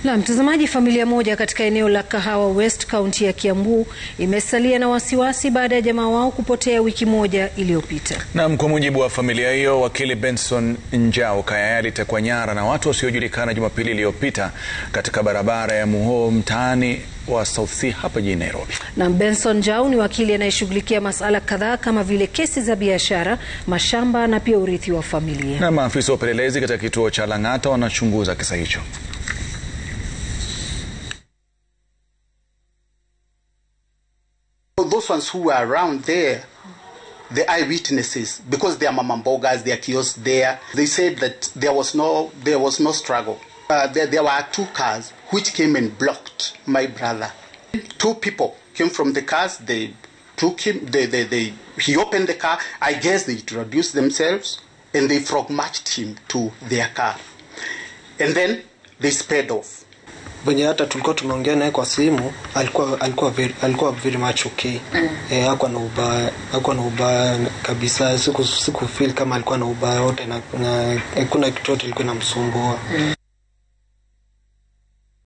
Na mtazamaji, familia moja katika eneo la Kahawa West kaunti ya Kiambu imesalia na wasiwasi baada ya jamaa wao kupotea wiki moja iliyopita. Naam, kwa mujibu wa familia hiyo, wakili Benson Njau Kayaya alitekwa nyara na watu wasiojulikana Jumapili iliyopita katika barabara ya Muhoo mtaani wa South C hapa jijini Nairobi. Na Benson Njau ni wakili anayeshughulikia masuala kadhaa kama vile kesi za biashara, mashamba na pia urithi wa familia. Na maafisa wa upelelezi katika kituo cha Lang'ata wanachunguza kisa hicho. Those ones who were around there, the eyewitnesses, because they are mamambogas, they are kiosks there, they said that there was no there was no struggle. Uh, there, there were two cars which came and blocked my brother. Two people came from the cars. They took him. They, they, they he opened the car. I guess they introduced themselves and they frog marched him to their car, and then they sped off. venye hata tulikuwa tumeongea naye kwa simu alikuwa alikuwa very, alikuwa very much okay mm. eh, hakuwa na ubaya hakuwa na ubaya kabisa siku siku feel kama alikuwa na ubaya wote na kuna hakuna kitu yote ilikuwa inamsumbua mm.